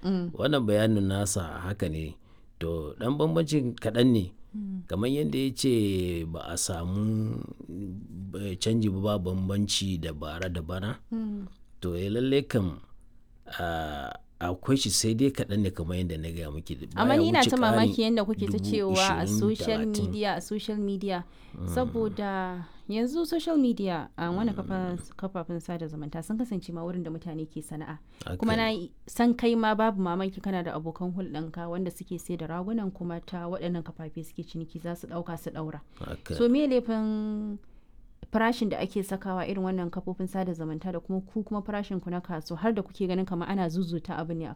wannan bayanin nasa haka ne to dan bambancin kaɗan ne kamar yadda ya ce ba a samu eh, canji ba ba bambanci da bara da bana to ya lalle kam ah, akwai shi sai dai kaɗan ne kamar yadda na gaya miki amma baya ni ina wuce ta ƙarin mamaki yadda kuke ta dubu cewa a ishirin, social talatin. media a social media saboda yanzu social media a wani kafafen sada zumunta sun kasance ma wurin da mutane ke sana'a Haka kuma na ne. yi- san kai ma babu mamaki kana da abokan hulɗanka wanda suke sai da ragunan kuma ta waɗannan kafafe suke ciniki za su ɗauka su ɗaura Haka. so me laifin farashin da ake sakawa irin wannan kafofin sada zumunta da kuma ku kuma farashin ku na kasuwa har da kuke ganin kamar ana zuzuta abu ne a